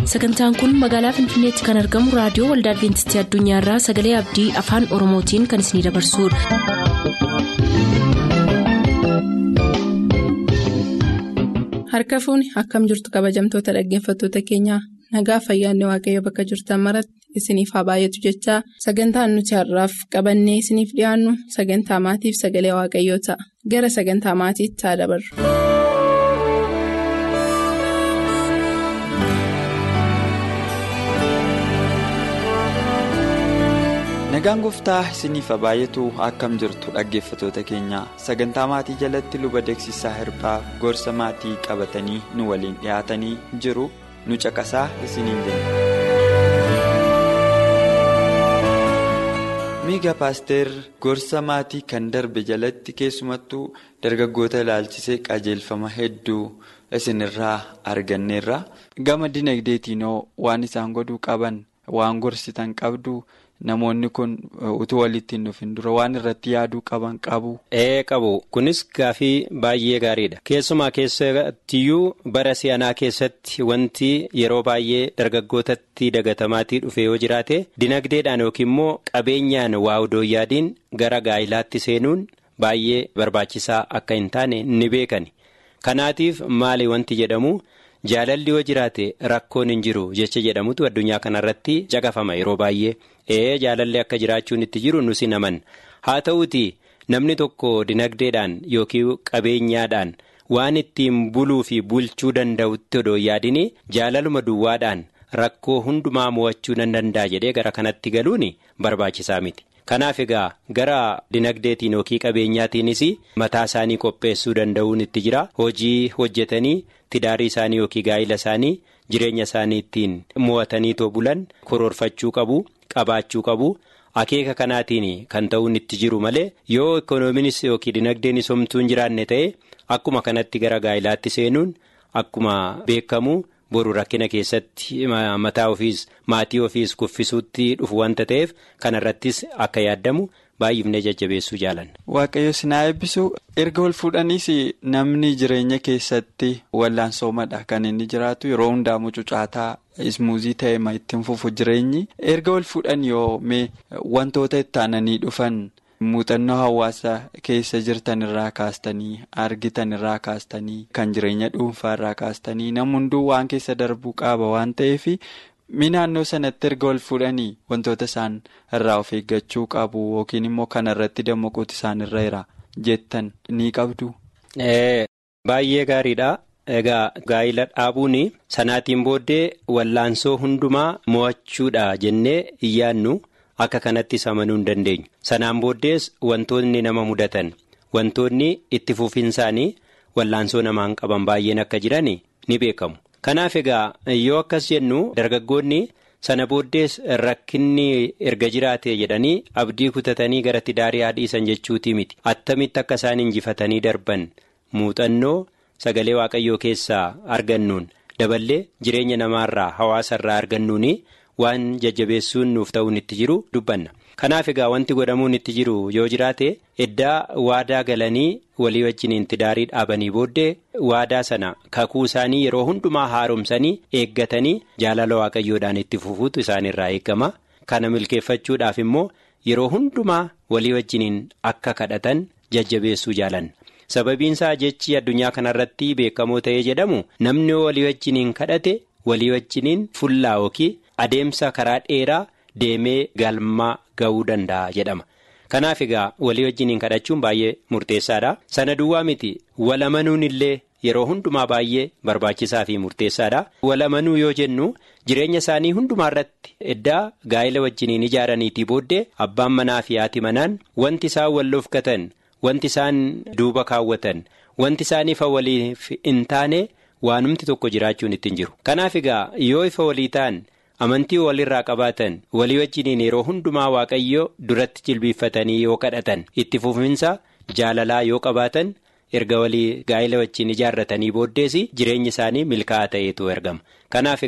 sagantaan kun magaalaa finfinneetti kan argamu raadiyoo waldaa adventistii addunyaarraa sagalee abdii afaan oromootiin kan isinidabarsudha. harka fuuni akkam jirtu kabajamtoota dhaggeeffattoota keenyaa nagaa fayyaanne waaqayyo bakka jirtan maratti isiniif haa baay'atu jechaa sagantaan nuti har'aaf qabannee isiniif dhiyaannu sagantaa maatiif sagalee waaqayyoo ta'a gara sagantaa maatiitti haa dabarru. nagaan gooftaa isiniif haa baay'atu akkam jirtu dhaggeeffatoota keenya sagantaa maatii jalatti luba deeksisaa hirbaa gorsa maatii qabatanii nu waliin dhiyaatanii jiru nu caqasaa isiniin jenna. miiga paaster gorsa maatii kan darbe jalatti keessumattuu dargaggoota ilaalchisee qajeelfama hedduu isinirraa arganneerra gama dinagdeetiinoo waan isaan godhuu qaban waan gorsitan qabdu. Namoonni kun utuu walitti hin dhufin dura waan irratti yaaduu qaban qabu. Ee qabu kunis gaafii baay'ee gaariidha keessumaa keessattiyyuu bara si'anaa keessatti wanti yeroo baay'ee dargaggootatti dagatamaatii dhufe yoo jiraate dinagdeedhaan yookiin immoo qabeenyaan waa odoo yaadiin gara gaa'ilaatti seenuun baay'ee barbaachisaa akka hin taane ni beekani kanaatiif maali wanti jedhamu. Jaalalli yoo jiraate rakkoon hin jiru jecha jedhamutu addunyaa kanarratti caqafama yeroo baay'ee ee jaalalli akka jiraachuun itti jiru nusi naman haa ta'uuti namni tokko dinagdeedhaan yookiin qabeenyaadhaan waan ittiin buluu fi bulchuu danda'utti odoo yaadin jaalaluma duwwaadhaan rakkoo hundumaa mo'achuu nan danda'a jedhee gara kanatti galuun barbaachisaa miti. Kanaaf egaa gara dinagdeetiin yookiin qabeenyaatiinis mataa isaanii qopheessuu danda'uun itti jira hojii hojjetanii tidaarii isaanii yookiin gaa'ila isaanii jireenya isaanii ittiin mo'atanii too bulan koroorfachuu qabu qabaachuu qabu akeeka kanaatiin kan ta'uun itti jiru malee yoo ikoonomiinis yookiin dinagdeenis homtuu hin jiraanne ta'e akkuma kanatti gara gaa'ilaatti seenuun akkuma beekamu. boru rakkina keessatti mataa ofiis maatii ofiis kuffisuutti dhufu wanta ta'eef kanarrattis akka yaaddamu baay'ifnee jajjabeessuu jaalanna. Waaqayyo sinaa eebbisu erga wal fuudhaniis namni jireenya keessatti wallaansoomadha kan inni jiraatu yeroo hundaa mucucaataa ismuuzii ta'e ma ittiin fufu jireenyi erga wal fuudhan yoo mee wantoota itti aananii dhufan. muuxannoo hawaasa keessa jirtan irraa kaastanii argitan irraa kaastanii kan jireenya dhuunfaa irraa kaastanii nam hunduu waan keessa darbuu qaba waan ta'eef mi naannoo sanatti erga wal fuudhanii wantoota isaan irraa of eeggachuu qabu yookiin immoo kana irratti dammaquuti isaan irra jira jettan ni qabdu. Baay'ee gaariidha. Egaa gaa'ila dhaabuun sanaatiin booddee wallaansoo hundumaa mo'achuudha jennee hin yaadnu. Akka kanattis amanuu hin dandeenyu. Sanaan booddees wantoonni nama mudatan wantoonni itti fufinsaanii wallaansoo namaan qaban baay'een akka jiran ni beekamu. Kanaaf egaa yoo akkas jennu dargaggoonni sana booddees rakkinni erga jiraate jedhanii abdii kutatanii gara tidaarii haadhiisan jechuutii miti. Attamitti akka isaan injifatanii darban muuxannoo sagalee waaqayyoo keessaa argannuun daballee jireenya namaarraa hawaasarraa argannuuni. waan jajjabeessuun nuuf ta'uun itti jiru dubbanna kanaaf egaa wanti godhamuun itti jiru yoo jiraate eddaa waadaa galanii walii wajjiniin tidaarii dhaabanii booddee waadaa sana kakuu isaanii yeroo hundumaa haaromsanii eeggatanii jaalala waaqayyoodhaan itti fufuutu isaanirraa eegama kana milkeeffachuudhaaf immoo yeroo hundumaa walii wajjiniin akka kadhatan jajjabeessuu jaalanna. sababiinsaa jechi addunyaa kanarratti beekamoo ta'ee jedhamu namni walii wajjiniin kadhate walii wajjiniin fullaa yookiin adeemsa karaa dheeraa deemee galmaa ga'uu danda'a jedhama. Kanaaf egaa walii wajjiniin kadhachuun baay'ee murteessaadha. Sana duwwaa miti walamanuun illee yeroo hundumaa baay'ee barbaachisaa fi murteessaadha. Walamanuu yoo jennu jireenya isaanii hundumaa irratti eddaa gaa'ila wajjiniin ijaaraniitii booddee abbaan manaa fi haati manaan wanti isaan wal loofkatan wanti isaan duuba kaawwatan wanti isaan ifa waliif hin taane waanumti tokko jiraachuun ittiin jiru. Kanaaf egaa yoo ifa walii ta'an. amantii walirraa qabaatan walii wajjiniin yeroo hundumaa waaqayyo duratti jilbiiffatanii yoo kadhatan itti fufinsa jaalalaa yoo qabaatan erga walii gaa'ila wajjin ijaarratanii booddees jireenyi isaanii milkaa'aa ta'eetu ergama kanaaf egaa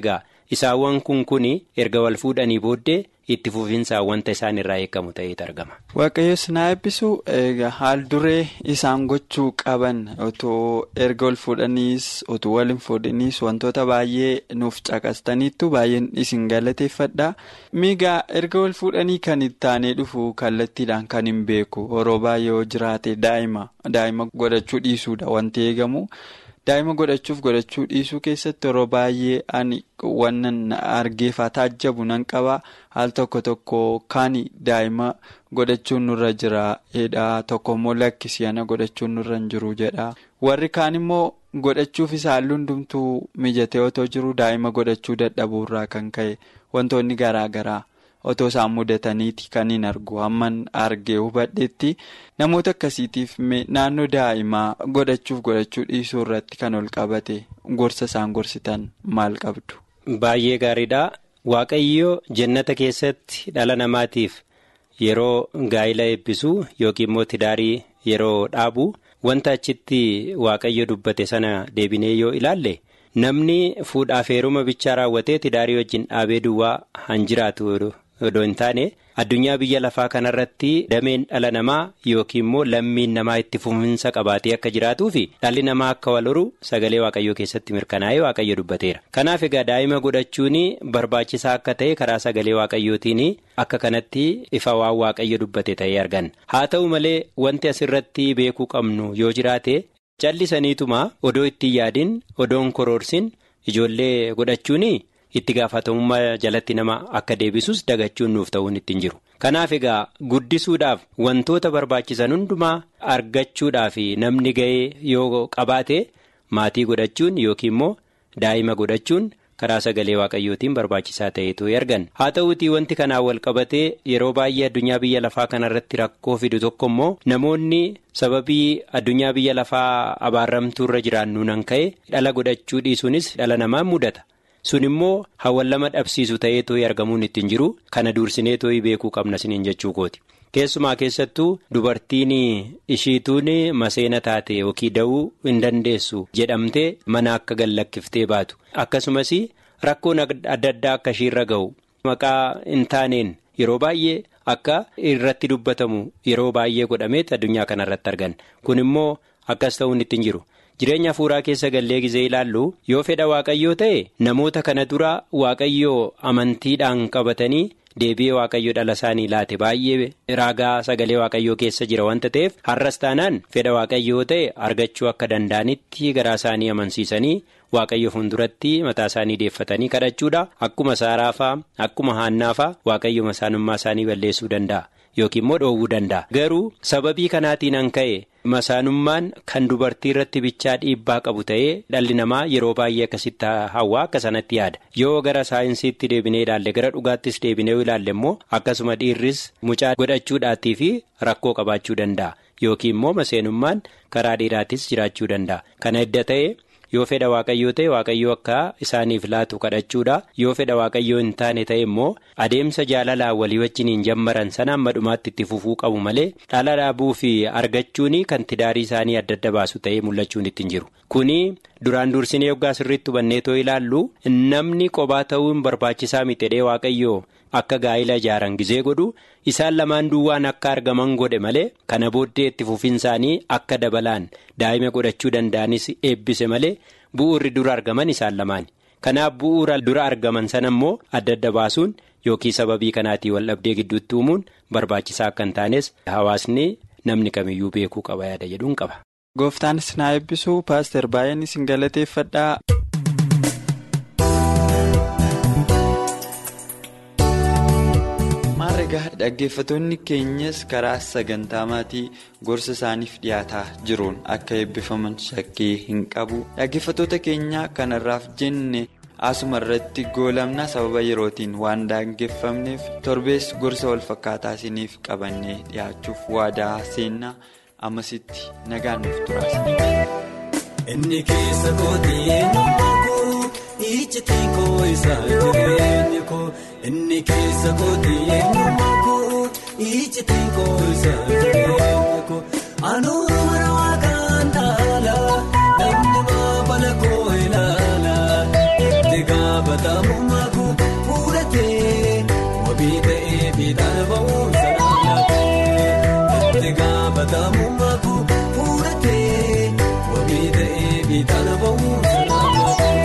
isaawwan kun kun erga wal fuudhanii booddee itti fufinsaan wanta isaan irraa eegamu ta'etu argama. Waaqayyoos na eebbisu haal duree isaan gochuu qaban otoo erga wal fuudhaniis otoo wal hin fuudhaniis wantoota baay'ee nuuf caqastaniittu baay'een isin galateeffadha. Miigaa erga wal fuudhanii kan itti aanee dhufu kallattiidhaan kan hin beeku yeroo baay'ee yoo jiraate daa'ima daa'ima godhachuu dhiisuudha wanti eegamu. Daa'ima godhachuuf godhachuu dhiisuu keessatti yeroo baay'ee ani wannan argeefaa taajjabu nan qaba haal tokko tokko kan daa'ima godhachuun nurra jira jedha tokko immoo lakkisii ana godhachuun nurra hin jiru jedha warri kaan immoo godhachuufis haalli hundumtuu mijatee otoo jiru daa'ima godhachuu dadhabuurraa kan ka'e wantoonni garaa garaa. otoo isaan mudataniiti kan hin argu hamman argee hubadheetti namoota akkasiitiif naannoo daa'imaa godhachuuf godhachuu dhiisuu irratti kan ol qabate gorsa isaan gorsitan maal qabdu. Baay'ee gaariidha. Waaqayyoo jannata keessatti dhala namaatiif yeroo gaa'ila eebbisuu yookiin immoo tidaarii yeroo dhaabu wanta achitti waaqayyo dubbate sana deebinee yoo ilaalle. Namni fuudhaaf heeruma bichaa raawwatee tidaarii wajjin dhaabee duwwaa han jiraatu odoo hin taane addunyaa biyya lafaa kanarratti dameen dhala namaa yookiin immoo lammiin namaa itti fufinsa qabaatee akka jiraatuu fi dhalli namaa akka wal horu sagalee waaqayyoo keessatti mirkanaa'ee waaqayyo dubbateera. Kanaaf egaa daa'ima godhachuun barbaachisaa akka ta'e karaa sagalee waaqayyootiin akka kanatti ifa waan waaqayyo dubbate ta'ee arganna. Haa ta'u malee wanti asirratti beekuu qabnu yoo jiraate. callisaniituma odoo ittiin yaadin odoon koroorsin ijoollee godhachuun itti gaafatamummaa jalatti nama akka deebisus dagachuun nuuf ta'uun ittiin jiru. Kanaaf egaa guddisuudhaaf wantoota barbaachisan hundumaa argachuudhaaf namni ga'ee yoo qabaate maatii godhachuun yookiin immoo daa'ima godhachuun. karaa sagalee waaqayyootiin barbaachisaa ta'etu argan haa ta'uutii wanti kanaan wal qabatee yeroo baay'ee addunyaa biyya lafaa kanarratti rakkoo fidu tokko immoo namoonni sababii addunyaa biyya lafaa abaarramtuurra jiraannu nan ka'e dhala godhachuu dhiisuunis dhala namaa mudata sun immoo hawwan lama dhabsiisu ta'eetoo argamuun ittiin jiru kana duursineetoo beekuu qabna siniin jechuu kooti. keessumaa keessattuu dubartiin ishiituun maseena taate yookiin da'uu hin dandeessu jedhamtee mana akka gallakkiftee baatu akkasumas rakkoon adda addaa akka ishiirra ga'u maqaa hin taaneen yeroo baay'ee akka irratti dubbatamu yeroo baay'ee godhameet addunyaa kanarratti argan kun immoo akkas ta'uun ittiin jiru. jireenya hafuuraa keessa gallee gizee ilaallu yoo fedha waaqayyoo ta'e namoota kana dura waaqayyoo amantiidhaan qabatanii. deebi'ee waaqayyo dhala isaanii laate baay'ee raagaa sagalee waaqayyoo keessa jira wanta ta'eef har'as taanaan fedha waaqayyoo ta'e argachuu akka danda'anitti garaa isaanii amansiisanii waaqayyo fuulduratti mataa isaanii deeffatanii kadhachuudha akkuma saaraafaa akkuma haannaafaa waaqayyo masaanummaa isaanii balleessuu danda'a yookiin immoo dhoowwuu danda'a garuu sababii kanaatiin an ka'e. masaanummaan kan dubartii irratti bichaa dhiibbaa qabu ta'ee dhalli namaa yeroo baay'ee akkasitti hawaa akka sanatti yaada yoo gara saayinsiitti deebinee ilaalle gara dhugaattis deebinee ilaalle immoo akkasuma dhiirris mucaa godhachuudhaatii fi rakkoo qabaachuu danda'a yookiin immoo maseenummaan karaa dhiiraatis jiraachuu danda'a kana edda ta'e yoo fedha waaqayyoo ta'e waaqayyoo akka isaaniif laatu kadhachuudha yoo fedha waaqayyoo hin taane ta'e immoo adeemsa jaalalaan walii wajjin hin jammaran sana amma dhumaatti itti fufuu qabu malee dhala dhaabuu fi argachuun kan tidaarii isaanii adda adda baasu ta'ee mul'achuun ittiin jiru kuni duraan dursinee yoggaa sirriitti hubanneetoo ilaallu namni qobaa ta'uun barbaachisaa mitedhee waaqayyoo akka gaa'ila ijaaran gizee godhu isaan lamaan duwwaan akka argaman godhe malee kana booddee itti fufinsaanii akka dabalaan daa'ima godhachuu danda'anis eebbise malee bu'uurri dura argaman isaan lamaani kanaaf bu'uura dura argaman sana immoo adda adda baasuun yookiin sababii kanaatii wal dhabdee gidduutti uumuun barbaachisaa akka hin taanes hawaasni namni kamiyyuu beekuu qaba yaada jedhuun qaba. gooftaanis na eebbisuu paaster baay'een isin galateeffadhaa. Egaa dhaggeeffattoonni keenyas karaa sagantaa maatii gorsa isaaniif dhiyaataa jiruun akka eebbifaman shakkii hin qabu dhaggeeffattoota keenya kanarraaf jenne asuma irratti goolabna sababa yerootiin waan daangeffamneef torbees gorsa walfakkaataa isiniif qabannee dhiyaachuuf waadaa seennaa ammasitti nagaan nuuf turaasa. Inni keessa kootii eenyummaa koo ijjitii koo isaa jireenya koo inni keessa kootii eenyummaa koo ijjitii koo isaa jireenya koo anuura mana waaqaan dhaala namni maabala koo ilaala itti gaafata gaafatamummaa koo fuudhatee wabii ta'ee fiixaan ba'uun sanaan laatee itti gaafatamummaa koo fuudhatee wabii ta'ee fiixaan ba'uun sanaan laatee.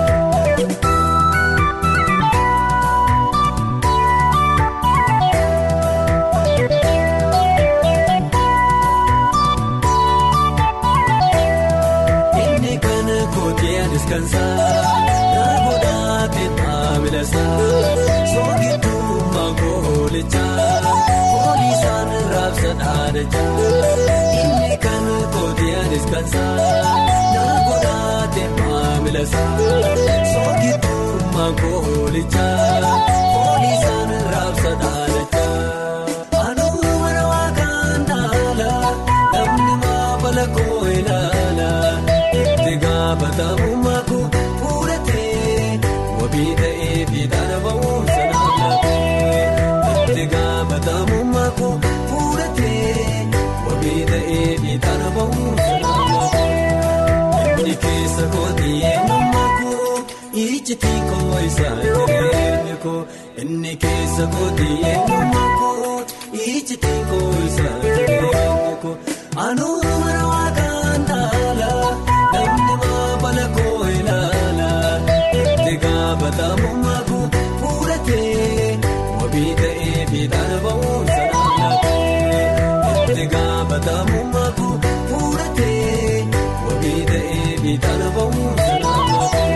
Inni kana kootee anis kan saa namoota maamila saa soogitummaa koolichaa poolisaan raabsa dhaadachaa. Inni kana kootee anis kan saa namoota maamila saa soogitummaa koolichaa poolisaan raabsa dhaadachaa. Anuu mana waaqaan dhaala namni maafala koo ilaala itti gaafatamummaa koo fuudhatee wabii ta'ee fiixaan ba'uun sanaan laatee itti gaafatamummaa koo fuudhatee wabii ta'ee fiixaan ba'uun sanaan laatee inni keessa kooti eenyummaa koo ijjitii koo isaa jireenya koo inni keessa kooti eenyummaa koo ijjitii koo isaa jireenya koo anuu mana waaqaan dhaala namni maafala koo ilaala itti gaafatamummaa koo fuudhatee wabii ta'ee fiixaan ba'uun sanaan laatee itti gaafatamummaa koo fuudhatee wabii ta'ee fiixaan ba'uun sanaan laatee.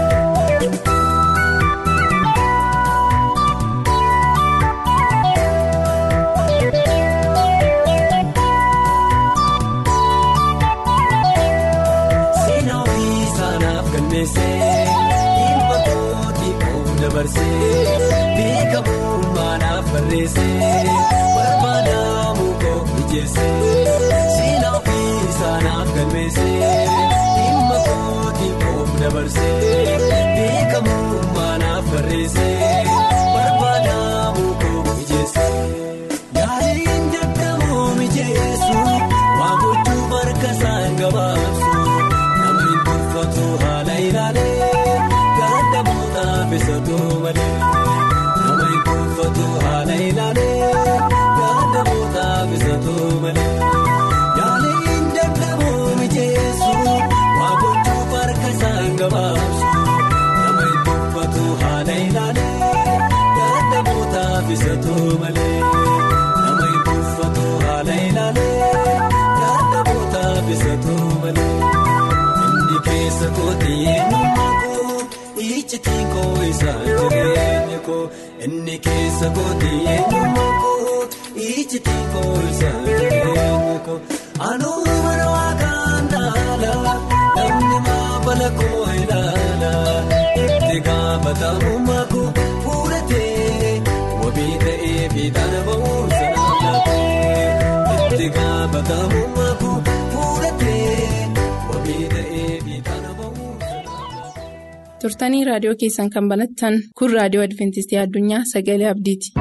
Seenaa ofii isaanaaf galmeessee dhimma kootii koo dabarsee beekamummaadhaaf barreessee barbaadamuu koo mijeessee seenaa ofii isaanaaf galmeessee dhimma kootii koo dabarsee beekamummaadhaaf barreessee barbaadamuu koo mijeessee. Yaaliin dadhaboo mijeessu waan gochuuf harka isaan gabaabsu nama hin tolfatu haala ilaalee ganda boodaaf isa malee nama hin tolfatu haala ilaalee ganda boodaaf isa malee yaaliin dadhaboo mijeessu waan gochuuf harka isaan gabaabsu nama hin tolfatu haala ilaalee ganda boodaaf isa malee. Nama hin tolfatu haala ilaalee yaada boodaaf isatu malee inni keessa kooti eenyummaa koo ijjitii koo isaa jireenya koo inni keessa kooti eenyummaa koo ijjitii koo isaa jireenya koo anuu mana waaqaan dhaala namni maafala koo ilaala itti gaafatamummaa koo fuudhatee wabii ta'ee fiixaan ba'uun sanaan laatee itti gaafatamummaa koo fuudhatee wabii ta'ee fiixaan ba'uun sanaan laatee. turtanii raadiyoo keessan kan banattan kun raadiyoo adventistii addunyaa sagalee abdiiti.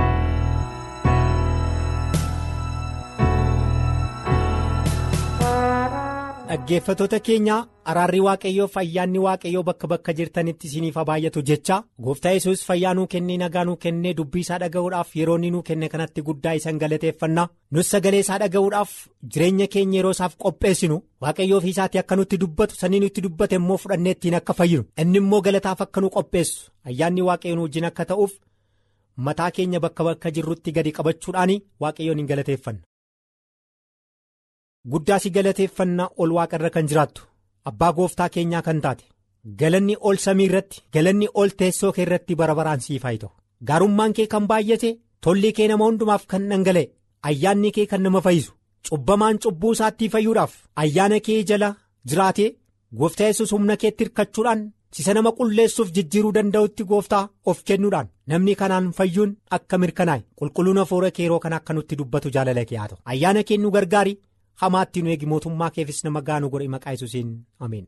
Dhaggeeffattoota keenya araarri waaqayyoof ayyaanni waaqayyoo bakka bakka jirtanitti isiniif haa baay'atu jecha gooftaa yesus fayyaa nuu kennee nagaa nuu kennee dubbii isaa dhaga'uudhaaf yeroo inni nuu kenne kanatti guddaa isan galateeffanna nus sagalee isaa dhaga'uudhaaf jireenya keenya yeroo isaaf qopheessinu waaqayyoo fi isaatii akka nutti dubbatu sanii nutti dubbate immoo fudhannee ittiin akka fayyinu inni immoo galataaf akka nu qopheessu ayyaanni waaqayyoo nu wajjin akka ta'uuf mataa keenya bakka bakka jirrutti gadi qabachuudhaan waaqayyoon hin galateeffanna. Guddaa si galateeffannaa ol waaqa irra kan jiraattu abbaa gooftaa keenyaa kan taate galanni ol samii irratti galanni ol teessoo kee irratti bara baraan siif haa ta'u gaarummaan kee kan baay'ate tolli kee nama hundumaaf kan dhangala'e ayyaanni kee kan nama fayyisu cubbamaan cubbuu isaatti fayyuudhaaf ayyaana kee jala jiraatee gooftaa yesus humna keetti hirkachuudhaan sisa nama qulleessuuf jijjiiruu danda'utti gooftaa of kennuudhaan namni kanaan fayyuun akka mirkanaa'e qulqulluun hafuura kee yeroo kana akka nutti dubbatu jaalala kee haa ta'u ayyaana kee nu gargaari. hamaatti nu eegi mootummaa keefis nama gaanu godhe maqaa yesuusiin ameen.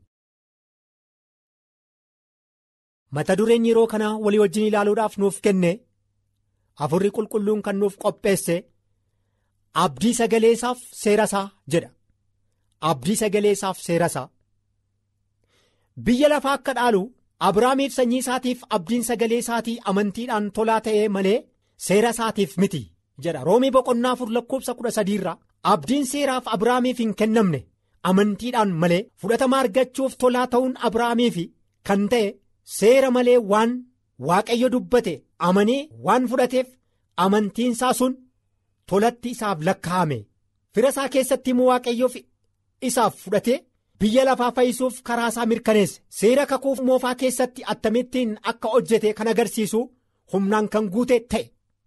mata dureen yeroo kana walii wajjin ilaaluudhaaf nuuf kenne afurri qulqulluun kan nuuf qopheesse abdii sagaleessaaf seera isaa jedha abdii sagaleessaaf seera isaa biyya lafaa akka dhaalu Abiraamiif sanyii isaatiif abdiin sagalee isaatii amantiidhaan tolaa ta'ee malee seera isaatiif miti jedha roomii boqonnaa afur lakkoofsa kudha sadiirraa abdiin seeraaf Abiraamiif hin kennamne amantiidhaan malee fudhatama argachuuf tolaa ta'uun Abiraamiif kan ta'e seera malee waan waaqayyo dubbate amanee waan fudhateef amantiinsaa sun tolatti isaaf lakkaa'ame fira isaa keessatti immoo waaqayyoof isaaf fudhatee. biyya lafaa fayyisuuf karaa isaa mirkaneesse seera kakuuf moofaa keessatti attamittiin akka hojjete kan agarsiisu humnaan kan guute ta'e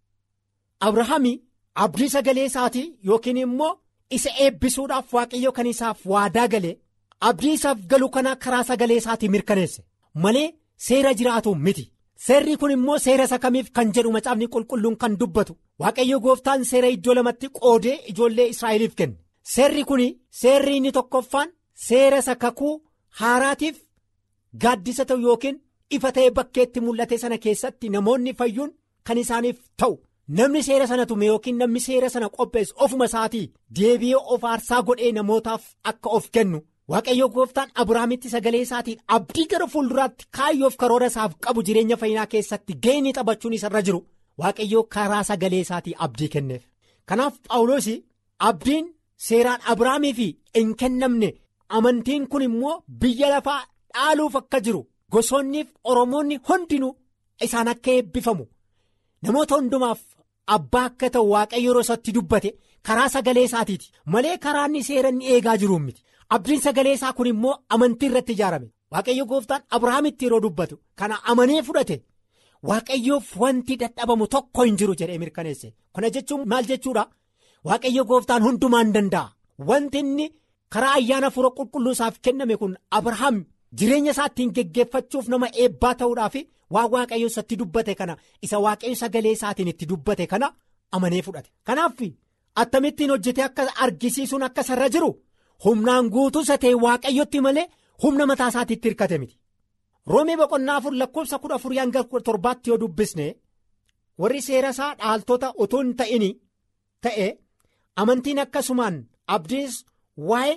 abrahaami abdii sagalee isaatii yookiin immoo isa eebbisuudhaaf waaqayyo kan isaaf waadaa gale abdii isaaf galu kana karaa sagalee isaatii mirkaneesse malee seera jiraatu miti seerri kun immoo seera isa kamiif kan jedhu macaafni qulqulluun kan dubbatu waaqayyo gooftaan seera iddoo lamatti qoodee ijoollee israa'eliif kenne seerri kun seerri inni tokkoffaan. Seera isa kakuu haaraatiif gaaddisa ta'u yookiin ifa ta'e bakkeetti mul'ate sana keessatti namoonni fayyuun kan isaaniif ta'u namni seera sana tume yookiin namni seera sana qopheessu ofuma isaatii deebi'ee of aarsaa godhee namootaaf akka of kennu waaqayyo gooftaan abiraamitti sagalee isaatiin abdii gara fuulduraatti kaayyoof karoora isaaf qabu jireenya fayyinaa keessatti gahee taphachuun isarra jiru waaqayyo karaa sagalee isaatii abdii kenneef kanaaf paawuloos abdiin seeraan abiraamiif hin kennamne. Amantiin kun immoo biyya lafaa dhaaluuf akka jiru gosoonniif oromoonni hundinuu isaan akka eebbifamu namoota hundumaaf abbaa akka ta'u waaqayyo yeroo isatti dubbate karaa sagalee isaatiiti malee karaa inni seera inni eegaa jiru miti abdiin sagalee isaa kun immoo amantii irratti ijaarame waaqayyo gooftaan abrahaamitti yeroo dubbatu kana amanee fudhate waaqayyoof wanti dadhabamu tokko hin jiru jedhee mirkaneesse kana jechuun maal jechuudha waaqayyo gooftaan hundumaan danda'a wanti inni. karaa ayyaana fura qulqulluu isaaf kenname kun abrahaam jireenya isaa ittiin geggeeffachuuf nama eebbaa ta'uudhaaf waa waaqayyo isatti dubbate kana isa waaqayyo sagalee isaatiin itti dubbate kana amanee fudhate kanaaf attamittiin hojjetee akka argisiisuun akka sarra jiru humnaan guutuu isa ta'e waaqayyotti malee humna mataa isaatiitti hirkate miti roomii boqonnaa afur lakkoofsa kudha afurii hanga torbaatti yoo dubbisne warri seera isaa dhaaltota utuu hin ta'in ta'e amantiin akkasumaan abdiis. Waa'ee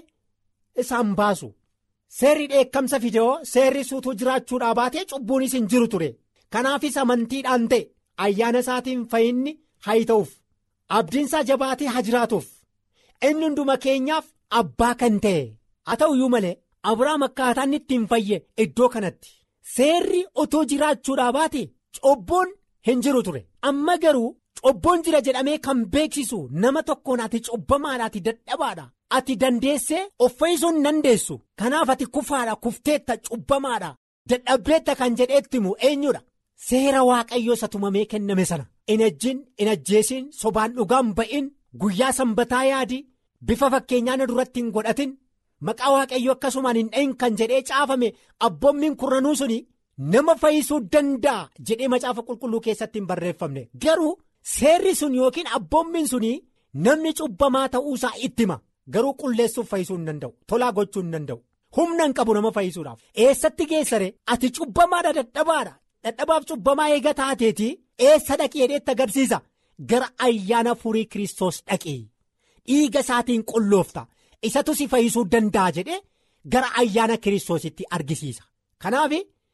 isaan baasu seerri dheekkamsa fidee seerri suutuu jiraachuudhaa baatee cubbuunis hin jiru ture kanaafis amantiidhaan ta'e ayyaana isaatiin fayyinni haa ta'uuf abdiinsaa jabaatee haa jiraatuuf inni hunduma keenyaaf abbaa kan ta'e haa ta'uyyuu malee Abiraam akkaataa inni ittiin fayye iddoo kanatti seerri otoo jiraachuudhaa baate cubbuun hin jiru ture amma garuu cubbuun jira jedhamee kan beeksisu nama tokkoon ati cubbamaadhaati dadhabaadha. ati dandeessee of fayyisuu hin dandeessu kanaaf ati kufaadha kufteetta cubbamaadha dadhabdeetta kan jedheetti himu eenyudha seera waaqayyoo isa tumamee kenname sana in ejjiin in ajjeesiin sobaan dhugaan ba'in guyyaa sanbataa yaadi bifa fakkeenyaa duratti hin godhatin maqaa waaqayyoo akkasumaan hin dhahin kan jedhee caafame abboommiin kurnanuu suni nama fayyisuu danda'a jedhee macaafa qulqulluu keessatti hin barreeffamne garuu seerri sun yookiin abboommiin suni namni cubbamaa ta'uusaa itti hima. Garuu qulleessuuf fayyisuu hin danda'u tolaa gochuu hin danda'u humna hin qabu nama fayyisuudhaaf eessatti geessare ati cubbamaadha dadhabaadha dadhabaaf cubbamaa eega taateeti eessa dhaqee dheetti agarsiisa gara ayyaana furii kiristoos dhaqee dhiiga isaatiin qulloofta isatu si fayyisuu danda'a jedhee gara ayyaana kiristoositti argisiisa kanaaf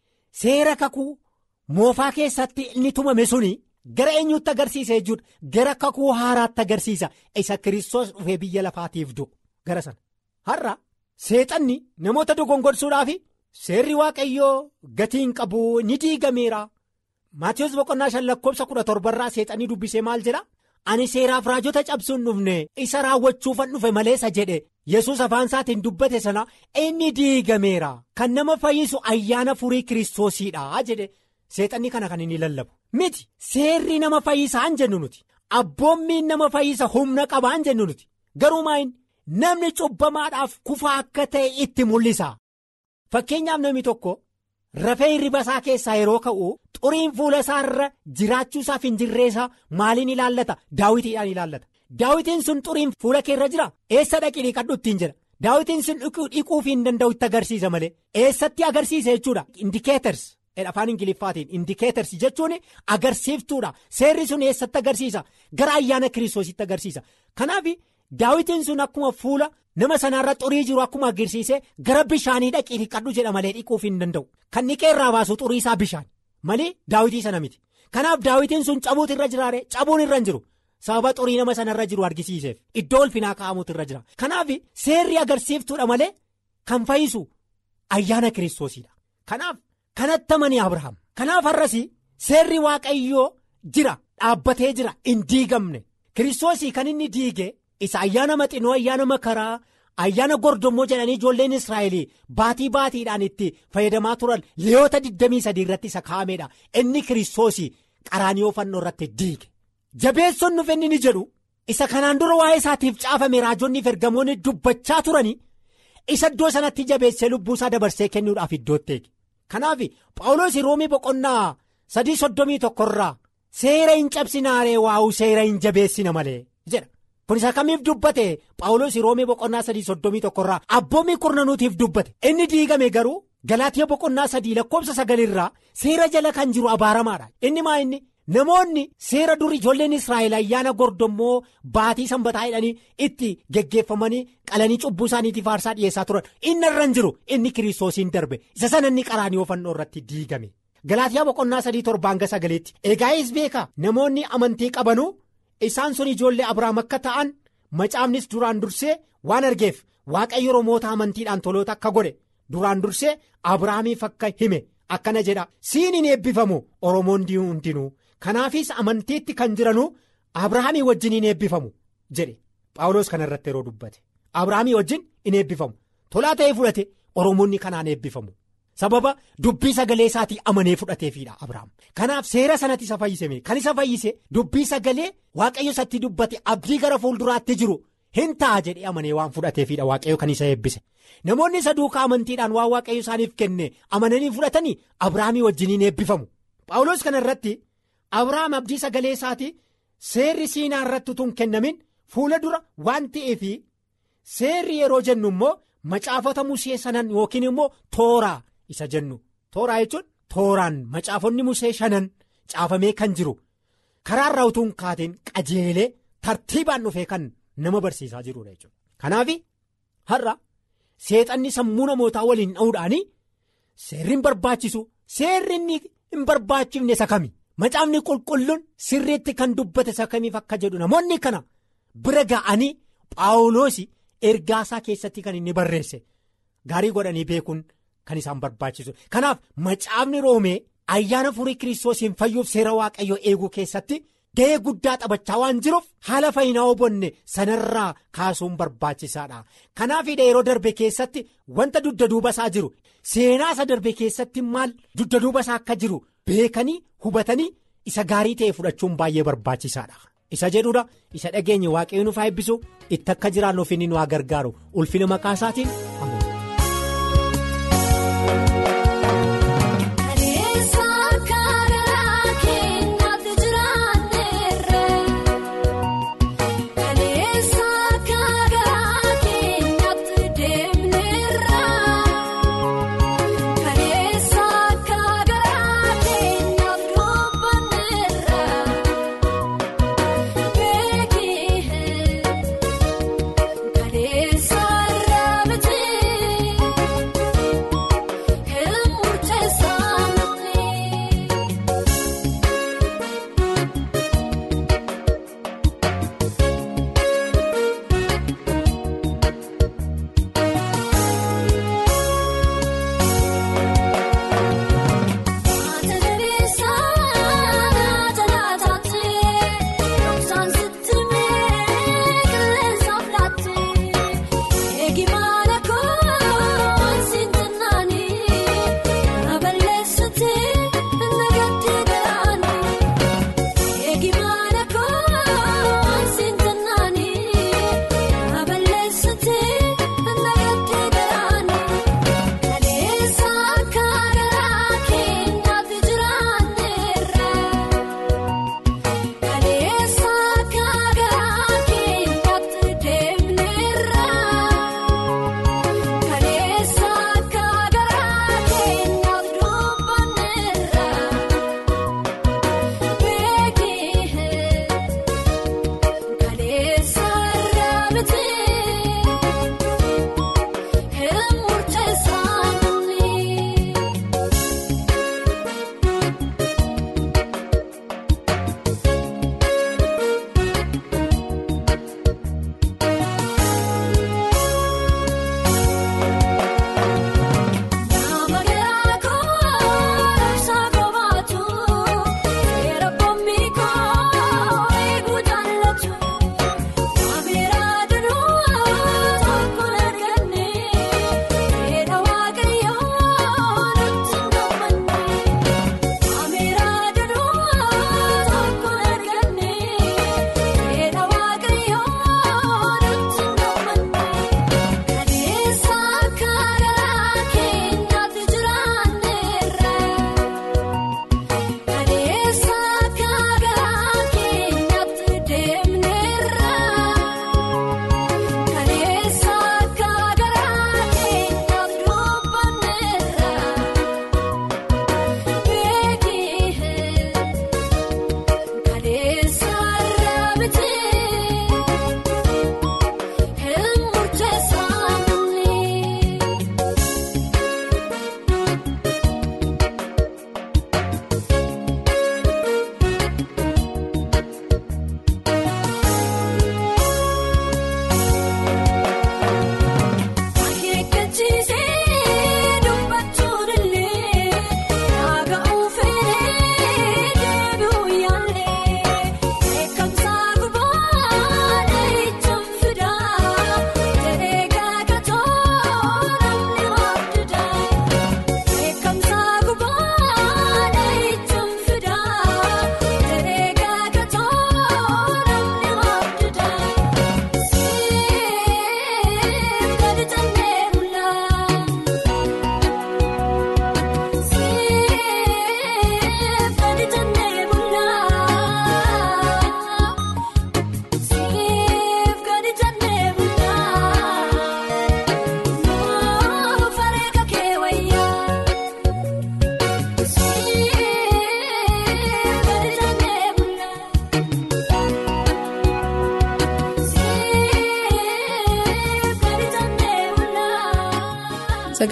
seera kakuu moofaa keessatti inni tumame suni. Gara eenyuutti agarsiisa jechuudha gara kakuu haaraatti agarsiisa isa kiristoos dhufee biyya lafaatiif du'u gara sana har'a seexanni namoota dogongorsuudhaaf seerri waaqayyoo gatiin qabu ni diigameera maatiyoos boqonnaa shan lakkoofsa kudha torbarraa seexanni dubbisee maal jedha ani seeraaf raajota cabsuun dhufne isa raawwachuufan dhufe maleessa jedhe yesus afaan isaatiin dubbate sana inni diigameera kan nama fayyisu ayyaana furii kiristoosiidha jedhe. Seexanni kana kan inni lallabu miti seerri nama fayyisaan jennu nuti abboommiin nama fayyisa humna qabaan jennu nuti garuu maayin namni cubbamaadhaaf kufaa akka ta'e itti mul'isa fakkeenyaaf namni tokko rafee hirriba isaa keessaa yeroo ka'u xuriin fuula isaarra jiraachuusaaf hin jirreessaa maaliin ilaallata daawitiidhaan ilaallata daawitiin sun xuriin fuula keerra jira eessa dhaqii dhiqadhu ittiin jira daawitiin sun dhiquuf hin danda'u itti agarsiisa malee eessatti agarsiisa jechuudha indikeeters. afaan ingiliffaatiin indikeetarsi jechuun agarsiiftuudha seerri sun eessatti agarsiisa gara ayyaana kiristoositti agarsiisa kanaaf daawitiin sun akkuma fuula nama sanaarra xurii jiru akkuma agarsiisee gara bishaanii dhaqii dhiqadhu jedha malee dhiquuf hin danda'u kan dhiqee irraa baasu xurii isaa bishaan malee daawitii sana miti kanaaf daawitiin sun cabuutu irra jiraare cabuun irra hin jiru sababa xurii nama sanarra jiru argisiiseef iddoo ulfinaa kaa'amuutu irra jira kanaaf seerri agarsiiftuudha malee kan fayyisu ayyaana kiristoosiidha kanaaf kanatti amanii abrahaam kanaaf har'as seerri waaqayyoo jira dhaabbatee jira hin diigamne kiristoosii kan inni diige isa ayyaana maxinoo ayyaana makaraa ayyaana gordommoo jedhanii ijoolleen israa'el baatii baatiidhaan itti fayyadamaa turan leeyoota 23 irratti isa kaa'ameedha inni kiristoosii qaraanioo fannoo irratti diige jabeessoon nuuf inni ni jedhu isa kanaan dura waa'ee isaatiif caafame raajonni ergamoonni dubbachaa turanii isa iddoo sanatti jabeessee lubbuusaa dabarsee kennuudhaaf iddootti eege kanaaf paawuloos roomii boqonnaa sadii soddomii tokkorraa seera hin cabsinaaree waa'uu seera hin jabeessina malee jedha. kun isa kamiif dubbate paawuloos roomii boqonnaa sadii soddomii tokkorraa abboommii kurnanuutiif dubbate inni diigame garuu galaatiya boqonnaa sadii lakkoobsa sagalirraa seera jala kan jiru abaaramaadha inni maa inni namoonni seera durii ijoolleen israa'el ayyaana gordommoo baatii sanbataa jedhanii itti geggeeffamanii qalanii cubbuu isaaniitiif aarsaa dhiyeessaa turan inni irra hin jiru inni kiristoosiin darbe isa sana inni qaraanii fannoo irratti diigame galaatiyaa boqonnaa sadii torbaan ga sagaleetti egaa'is beeka namoonni amantii qabanuu. isaan sun ijoollee abrahaam akka ta'an macaafnis duraan dursee waan argeef waaqayyo romoota amantiidhaan toloota akka godhe duraan dursee abrahaamiif akka hime akkana jedha siin hin eebbifamu oromoon hundinuu kanaafis amantiitti kan jiranuu abrahaamii wajjin hin eebbifamu jedhe paawuloos kana irratti yeroo dubbate abrahaamii wajjin hin eebbifamu tolaa ta'ee fudhate oromoonni kanaan eebbifamu. sababa dubbii sagalee isaatii amanee fudhateefidha abrahaam kanaaf seera sanatti isa fayyisame kan isa fayyise dubbii sagalee waaqayyo isatti dubbate abdii gara fuulduraatti jiru hin ta'a jedhee amanee waan fudhateefidha waaqayyo kan isa eebbise namoonni isa duukaa amantiidhaan waan waaqayyo isaaniif kenne amananii fudhatanii abrahaamii wajjiniin eebbifamu paawuloos kana irratti abrahaam abdii sagalee isaatii seerri siinaa irratti utuu hin kennamin fuula dura waan ta'eef seerri yeroo jennu immoo macaafota musee sanan yookiin immoo tooraa. isa jennu tooraa jechuun tooraan macaafonni musee shanan caafamee kan jiru karaa irraa utuu hin kaateen qajeelee tartiibaan dhufee kan nama barsiisaa jirudha jechuudha. kanaaf har'a seexanni sammuu namootaa waliin dha'uudhaan seerri hin barbaachisu seerri inni hin barbaachifne isa kami macaafni qulqulluun sirriitti kan dubbate isa kamiif akka jedhu namoonni kana bira ga'anii paawuloos ergaasaa keessatti kan inni barreesse gaarii godhanii beekuun. Kan isaan barbaachisu kanaaf macaafni roomee ayyaana furii kiristoosiin fayyuuf seera waaqayyoo eeguu keessatti ga'ee guddaa taphachaa waan jiruuf haala fayyinaa hubonne sanarraa kaasuun barbaachisaadha kanaaf yeroo darbe keessatti wanta dugda duuba isaa jiru seenaa isa darbe keessatti maal dugda duuba isaa akka jiru beekanii hubatanii isa gaarii ta'e fudhachuun baay'ee barbaachisaadha. isa jedhuudha isa dhageenye waaqayyo nuuf haa eebbisu itti akka jiraannuuf inni nu haa gargaaru ulfina maqaa isaatiin ameen. Saarraa bitee.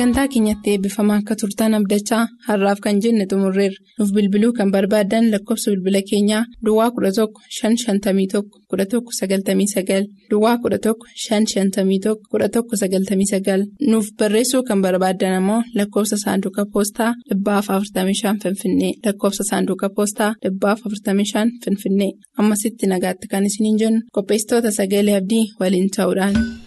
sagantaa keenyatti eebbifamaa akka turtan abdachaa har'aaf kan jenne xumurreerra nuuf bilbiluu kan barbaadan lakkoofsa bilbila keenyaa duwwaa 11 551 1199 duwwaa 11 551 1199 nuuf barreessuu kan barbaadan ammoo lakkoofsa saanduqa poostaa 45 finfinnee lakkoofsa saanduqa poostaa 45 finfinnee ammasitti nagaatti kan isiniin jennu qopheessitoota sagalee abdii waliin ta'uudhaan.